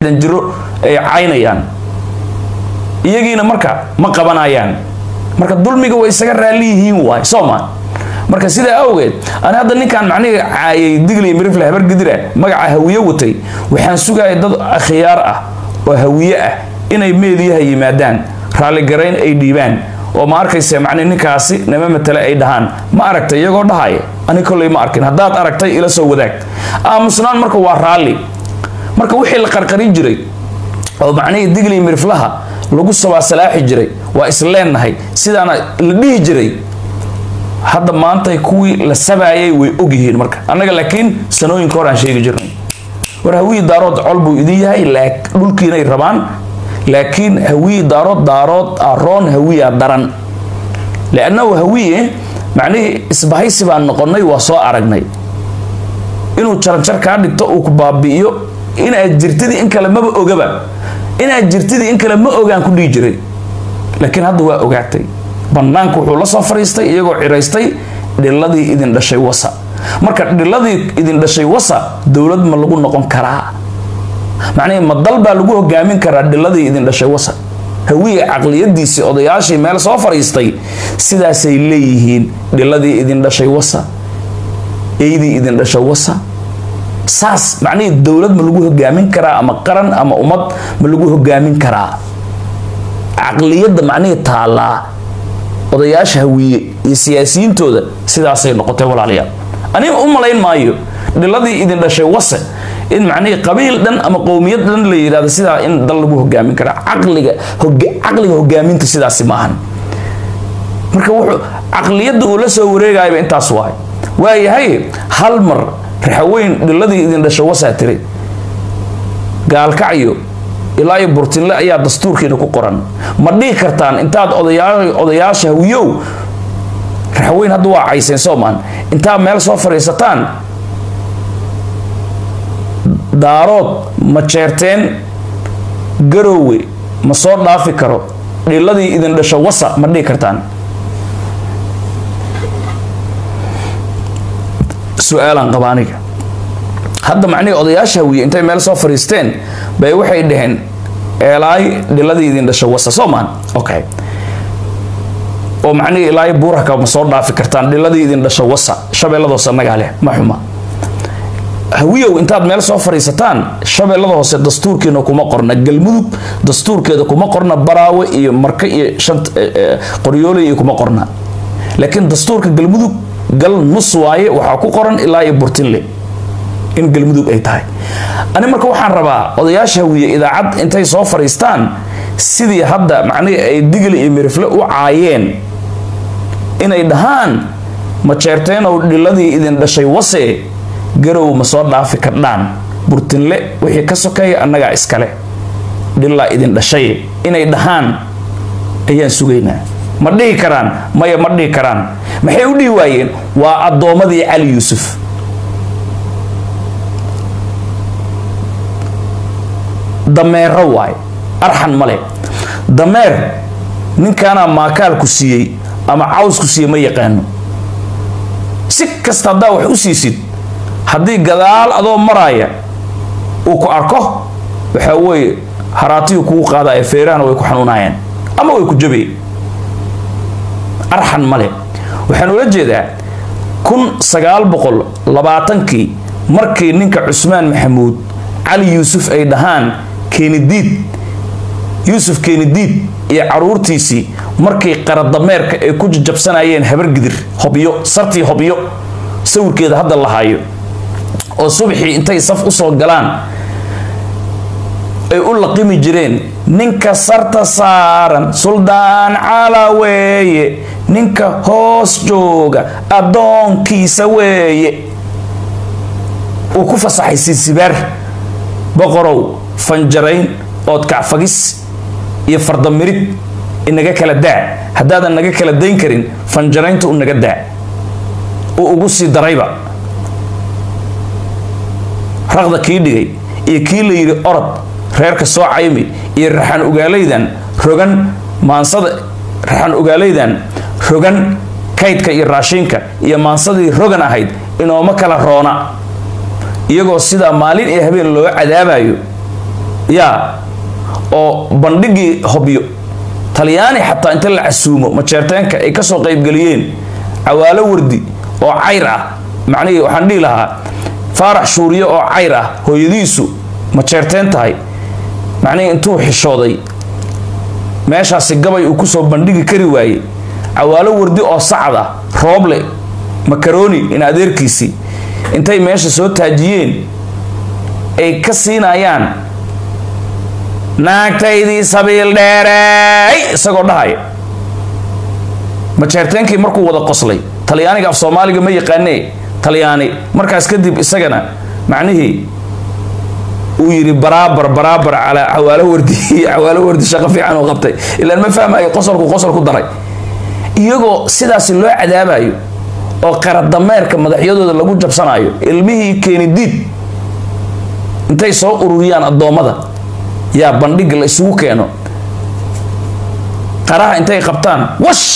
danjiro ay caynayaan iyagiina marka ma qabanayaan marka dulmiga way isaga raalli yihiin waay sooma marka sidaa awgeed ani hadda ninkaan macnihi caayay digli mirifle habar gidira magaca hawiye watay waxaan sugaya dad akhyaar ah oo hawiye ah inay meediyaha yimaadaan raalligarayn ay dhiibaan oo ma arkaysa macnihi ninkaasi nama matale ay dhahaan ma aragtay iyagoo dhahaya ani kolley ma arkin haddaad aragtay ila soo wadaag aamusnaan marka waa raalli marka wixii la qarqarin jiray oo macnihii digli miriflaha lagu sabaasalaaxi jiray waa isleennahay sidaana la dhihi jiray hadda maantay kuwii la sabaayay way ogyihiin marka annaga laakiin sanooyinka hor aan sheegi jirnay war hawiyi daarood col buu idin yahay dhulkiinay rabaan laakiin hawiyi daarood daarood aroon hawiya daran liannahu hawiye macnihii isbahaysi baan noqonnay waa soo aragnay inuu jaranjar kaa dhigto uu ku baabi'iyo inaad jirtidii in kale maba ogaba inaad jirtidii in kale ma ogaan ku dhihi jiray laakiin hadda waa ogaatay banaanku wuxuu la soo fariistay iyagoo ciraystay dhiladii idin dhashay wasa marka dhiladii idin dhashay wasa dowlad ma lagu noqon karaa macnihii ma dal baa lagu hogaamin karaa dhiladii idin dhashay wasa hawiye caqliyadiisii odayaashii meel soo fariistay sidaasay leeyihiin dhiladii idin dhashay wasa eydii idin dhashay wasa saas macnihii dowlad ma lagu hogaamin karaa ama qaran ama ummad ma lagu hogaamin karaa caqliyadda macnihii taallaa odayaasha hawiye iyo siyaasiyiintooda sidaasay noqotay walaalayaal aniga u malayn maayo dhiladii idin dhashay wase in macnihii qabiil dhan ama qowmiyad dhan la yidhahdo sidaa in dal lagu hogaamin karaa caqliga caqliga hogaaminta sidaasi maahan marka wuxuu caqliyadda uu la soo wareegayaba intaas waay waayahay hal mar raxaweyn dhiladii idin dhashay wasaa tiri gaalkacyo ilaa iyo burtinle ayaa dastuurkiina ku qoran ma dhihi kartaan intaad odayaasha hawiyow raxweyn hadda waa cayseen soomaan intaad meel soo fadhiisataan daarood ma jeerteen garoowe ma soo dhaafi karo dhiladii idin dhasho wasa ma dhihi kartaan su-aalaan qaba aniga hadda macnihii odayaasha hawiye intay meel soo fadhiisteen bay waxay dhaheen eelaay dhiladii idin dhasho wasa soomaan okay oo macnihii ilaayo buuraka ma soo dhaafi kartaan dhiladii idin dhasho wasa shabeellada hoose annagaa leh ma xuma hawiyow intaad meel soo fadhiisataan shabeellada hoose dastuurkiina kuma qorna galmudug dastuurkeeda kuma qorna baraawe iyo marke iyo shant qoryoole iyo kuma qorna laakiin dastuurka galmudug gal nus waaye waxaa ku qoran ilaa iyo burtinle in galmudug ay tahay ani marka waxaan rabaa odayaasha hawiye idaacad intay soo fadhiistaan sidii hadda macnihii ay digli iyo mirifle u caayeen inay dhahaan ma jeerteenow dhiladii idin dhashay wase garow ma soo dhaafi kardhaan burtinle wixii ka sokeeya annagaa iskale dhilaa idin dhashay inay dhahaan ayaan sugaynaa ma dhihi karaan maya ma dhihi karaan maxay u dhihi waayeen waa addoommadii cali yuusuf dameero waay arxan male dameer ninkaanaa maakaalku siiyey ama cawsku siiyey ma yaqaano si kasta haddaa wax u siisid haddii gadaal adoo maraaya uu ku arko waxaa weeye haraatiyuu kugu qaadaya feerahana way ku xanuunayeen ama way ku jabay arxan male waxaan ula jeedaa kun sagaal boqol labaatankii markii ninka cusmaan maxamuud cali yuusuf ay dhahaan keenidiid yuusuf keenidiid iyo caruurtiisii markii qaradameerka ay ku jajabsanayeen habargidir hobyo sartii hobyo sawirkeeda hadda la hayo oo subaxii intay saf usoo galaan ay u laqimi jireen ninka sarta saaran suldaan cala weeye ninka hoos jooga addoonkiisa weeye uu ku fasaxay sinsibaar boqorow fanjarayn oodkacfagis iyo fardamirid inaga kala daa haddaadan naga kala dayn karin fanjaraynta u naga daa uu ugu sii darayba raqda kii dhigay iyo kii la yidhi orod reerka soo caymi iyo raxan ugaalaydan rogan maansada raxan ugaalaydan rogan kaydka iyo raashinka iyo maansadii rogan ahayd inooma kala roona iyagoo sidaa maalin iyo habeen loo cadaabayo yaa oo bandhigii hobyo talyaani xataa inta la casuumo majeerteenka ay kasoo qaybgeliyeen cawaalo wardi oo cayr ah macnihii waxaan dhihi lahaa faarax shuuriye oo cayr ah hooyadiisu majeerteen tahay macnihii intuu xishooday meeshaasi gabay uu kusoo bandhigi kari waayey cawaalo wardi oo sacad ah rooble makaroni in adeerkiisii intay meesha soo taajiyeen ay ka siinayaan naagtaydii sabiil dheereey isagoo dhahaya majeerteenkii markuu wada qoslay talyaaniga af soomaaliga ma yaqaanee talyaani markaas kadib isagana macnihii uu yidhi baraabar baraabar calaa cawaalo wardi cawaalo wardi shaqo fiican uu qabtay ilaan ma fahmayo qosolku qosol ku daray iyagoo sidaasi loo cadaabayo oo qaradameerka madaxyadooda lagu jabsanayo ilmihii keenidiid intay soo ururiyaan addoommada yaa bandhiga la isugu keeno qaraha intay qabtaan wash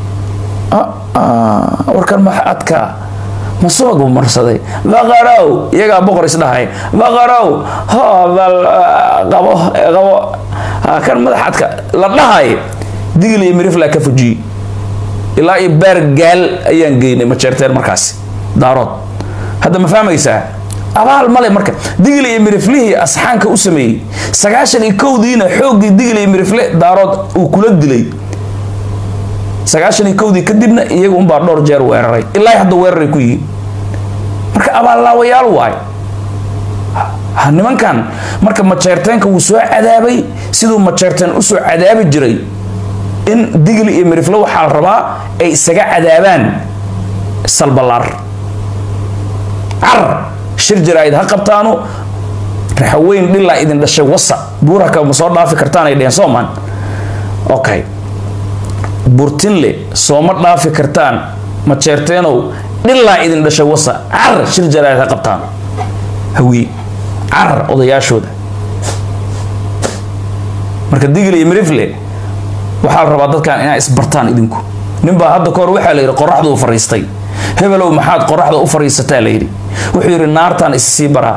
warkan maxa adkaa ma subagu marsaday baqarow iyagaa boqor isdhahay baqarow hoobal qabo qabo kan madax adka la dhahay digil iyo miriflaa ka fujiyey ilaa iyo baar gaal ayaan geynay majeerteen markaasi daarood hadda ma fahmaysaa abaal male marka digil iyo miriflihii asxaanka u sameeyey sagaashan iyo kowdiina xooggii digil iyo mirifle daarood uu kula dilay sagaashan iyo kowdii kadibna iyaga unbaa dhowr jeer weeraray ilaa hadda weeraray ku yihiin marka abaallaawayaal waay nimankan marka majeerteenka wuu soo cadaabay siduu majeerteen usoo cadaabi jiray in digil iyo mirifle waxaa la rabaa ay isaga cadaabaan salbalaar car shir jaraa'id ha qabtaano raxaweyn dhilaa idin dhashay wasa buuraka ma soo dhaafi kartaan ay dheheen soomaan okay burtinle sooma dhaafi kartaan majeerteenow dhilaa idin dhashay wasa car shir jaraa'id ha qabtaan hawiye car odayaashooda marka digil iyo mirifle waxaa la rabaa dadkan inaa isbartaan idinku ninbaa hadda kahor waxaa la yidhi qoraxdu u fariistay hebelow maxaad qoraxda u fariisataa la yidhi wuxuu yidhi naartaan issii baraa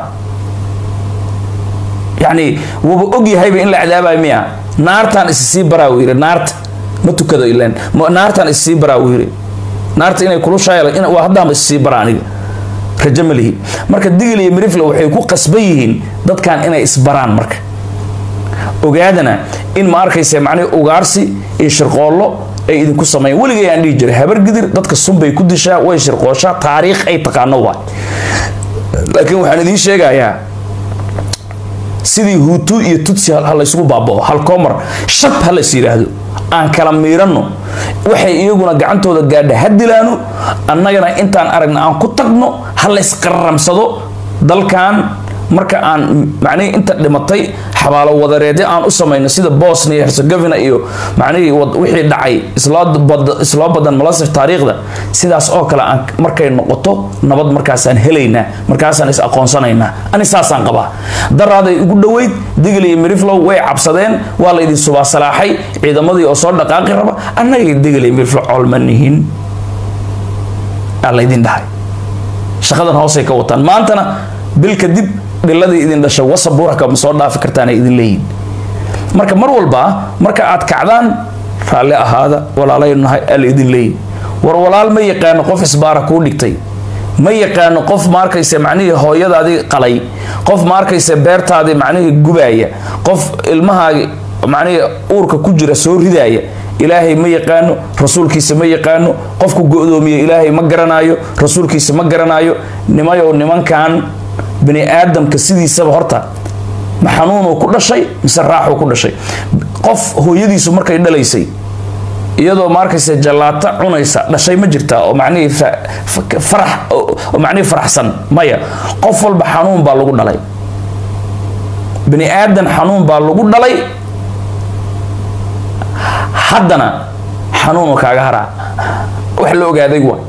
yacni wuuba ogyahayba in la cadaabayo miya naartaan issii baraa uu yidhi naarta ma tukado ilaan naartaan issii baraa uu yidhi naarta inay kulushahay waa haddaanba issii bara aniga rajo ma lihi marka digil iyo mirifle waxay ku qasban yihiin dadkan inay isbaraan marka ogaadana in ma arkaysa macnihi ugaarsi iyo shirqoollo ay idinku sameeyeen weligay aan dhihi jiray habar gidir dadka sunbay ku dishaa way shirqooshaa taariikh ay taqaano waay laakiin waxaan idiin sheegayaa sidii huutu iyo tutsi ha laysugu baabao halkoomar shab ha lays yidhaahdo aan kala miiranno waxay iyaguna gacantooda gaadha ha dilaano annagana intaan aragna aan ku tagno ha laysqararamsado dalkan marka aan macnihii inta dhimatay xabaalo wadareedyo aan u samayno sida bosnia herzegovina iyo macnihii wixii dhacay isloo badan malasif taariikhda sidaas oo kale aan markay noqoto nabad markaasaan helaynaa markaasaan is aqoonsanaynaa ani saasaan qabaa daraaday ugu dhoweyd digil iyo miriflow way cabsadeen waa la idin subaa salaaxay ciidamadii oo soo dhaqaaqi raba annagay digil iyo miriflow coolma nihin aa laydin dhahay shaqadan hoosay ka wataan maantana bil kadib dhiladii idin dhashay wasa buuraka ma soo dhaafi kartaan ay idin leeyihin marka mar walba marka aad kacdaan raalli ahaada walaalaynu nahay aa la idin leeyihin war walaal ma yaqaano qof isbaara kuu dhigtay ma yaqaano qof ma arkaysa macnihii hooyadaadii qalay qof ma arkaysa beertaadii macnihii gubaaya qof ilmahaagi macnihii uurka ku jira soo ridaaya ilaahay ma yaqaano rasuulkiisa ma yaqaano qofku go-doomiye ilaahay ma garanaayo rasuulkiisa ma garanaayo nimayow nimankan bani aadamka sidiisaba horta ma xanuunuu ku dhashay mise raaxuu ku dhashay qof hooyadiisu markay dhalaysay iyadoo maarkaysa jallaata cunaysa dhashay ma jirtaa oo macnihii farax oo macnihii faraxsan maya qof walba xanuun baa lagu dhalay bani aadan xanuun baa lagu dhalay haddana xanuunu kaaga haraa wax la ogaaday waa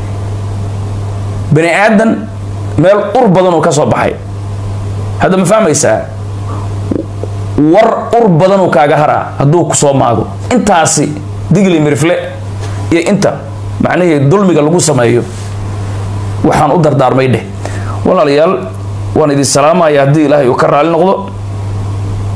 bani aadan meel ur badanuu ka soo baxay hadda ma fahmaysaa war ur badanuu kaaga haraa hadduu ku soo maago intaasi digli mirifle iyo inta macnihii dulmiga lagu sameeyo waxaan u dardaarmay dheh walaalayaal waan idin salaamaya haddii ilaahay uu ka raali noqdo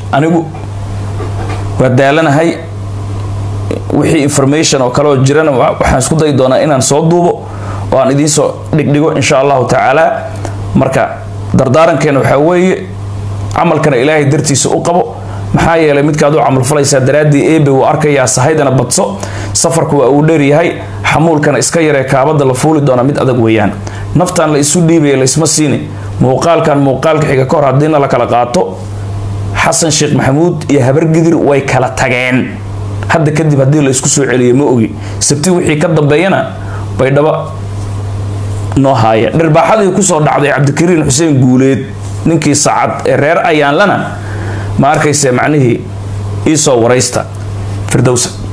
anigu waa daalanahay wixii information oo kale oo jirana waxaan isku dayi doonaa inaan soo duubo oo aan idiin soo dhigdhigo insha allahu tacaala marka dardaarankeena waxaa weeye camalkana ilaahay dartiisa u qabo maxaa yeelay midkaad u camalfalaysaa daraaddii eebe wuu arkayaa sahaydana badso safarku waa uu dheeryahay xamuulkana iska yaree kaabada la fuuli doona mid adag weeyaan naftaan la isu dhiibaya laysma siini muuqaalkan muuqaalka xiga kahor haddiina la kala qaato xasan sheekh maxamuud iyo habargidir way kala tageen hadda kadib haddii la isku soo celiyo ma ogi sabti wixii ka dambeeyana baydhabo noo haaya dhirbaaxadii kusoo dhacday cabdikariin xuseen guuleed ninkii sacad ee reer ayaanlana ma arkayse macnihii iisoo waraysta firdowsa